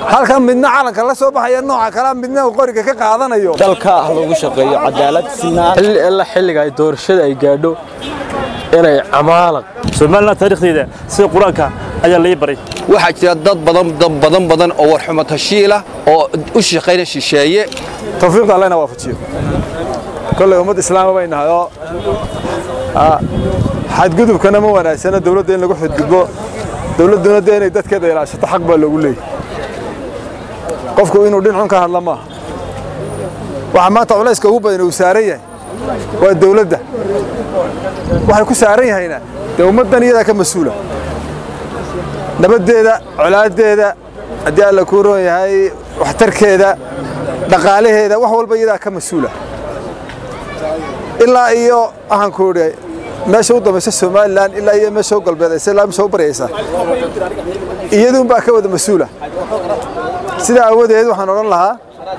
halkan midna calanka la soo baxaya nooca kalea midna uu qoriga ka qaadanayo dalka ah lagu shaqeeyo cadaalad sinaan xilli alla xilliga ay doorashada ay gaadho inay camaalan somalilan taariikhdeeda sida qur-aanka ayaa lai baray waxaa jira dad badan dad badan badan oo warxumo tashiila oo u shaqayna shisheeye tawfiiqda allena waafajiyo kolley ummad islaama bay nahay oo xadgudubkana ma wanaagsana dawladda in lagu xadgudbo dawladduna dee inay dadkeeda ilaashato xaq baa loogu leeyay qofku inuu dhinacun ka hadla maaha waxaa maanta culayska ugu badan uu saaran yahay waa dawladda waxay ku saaran yahayna dee ummaddan iyadaa ka mas-uula nabaddeeda colaaddeeda haddii alla kuu roon yahay waxtarkeeda dhaqaalaheeda wax walba iyadaa ka mas-uula ilaa iyo waxaan ku idhi meesha u dambaysa somalilan ilaa iyo meesha u galbeedaysa ilaa meesha u baryaysa iyaduunbaa ka wada mas-uula sidaa aawadeed waxaan odhan lahaa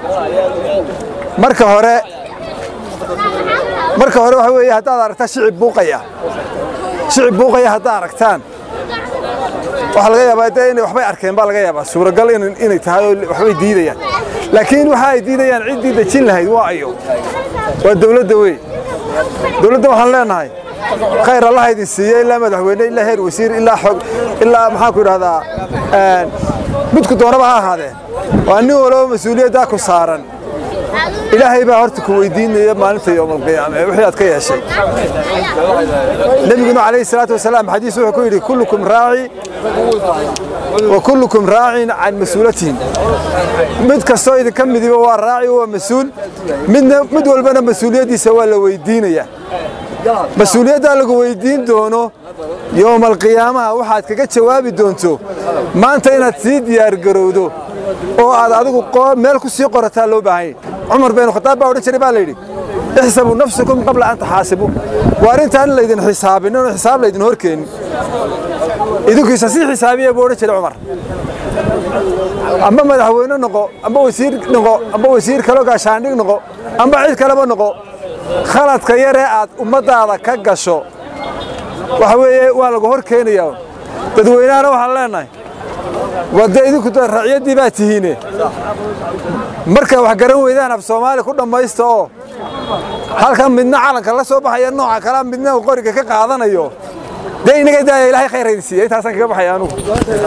marka hore marka hore waxa weeye haddaad aragtaa shicib buuqaya shicib buuqaya haddaad aragtaan waxaa laga yaabaa dee inay waxbay arkeen baa laga yaabaa suuragal inay tahay oo waxbay diidayaan laakiin waxa ay diidayaan ciddii dejin lahayd waa ayo waa dawladda wey dawladda waxaan leenahay khayr allaha idin siiya ilaa madaxweyne ilaa heer wasiir ilaa xog ilaa maxaan ku idhahdaa midku doonaba ha ahaadee waa nin walaba mas-uuliyaddaa ku saaran ilaahay baa horta ku weydiinaya maalinta yowmalqiyaama ee wixii aad ka yeeshay nebiguna calayhi salaatu wasalaam xadiis wuxuu ku yidhi kullukum raaci wa kullukum raacin can mas-uulatihim mid kastoo idinka midiba waa raaci waa mas-uul midna mid walbana mas-uuliyaddiisa waa la weydiinayaa mas-uuliyaddaa lagu weydiin doono yowmalqiyaamaha waxaad kaga jawaabi doonto maanta inaad sii diyaargarowdo oo aad adigu meel ku sii qorataa loo baahanya cumar baynu khataab baa odhan jiray baa layidhi ixsabuu nafsakum qabla an taxaasibuu waa arrintaan in laydin xisaabin inuu xisaab laydin horkeenin idinkiisa sii xisaabiya buu odhan jiray cumar amba madaxweyne noqo amba wasiir noqo amba wasiir kaloo gaashaandhig noqo amba cid kaleba noqo khaladka yaree aad ummaddaada ka gasho waxa weeye waa lagu hor keenayaa dadweynahana waxaan leenahay waa dee idinku raciyaddii baa tihiine marka wax garan weydaan af soomaali ku dhammaysta oo halkan midna calanka la soo baxaya nooca kalea midna uu qoriga ka qaadanayo dee inaga daaya ilaahay khayr haydin siiya intaasaan kaga baxaya anugu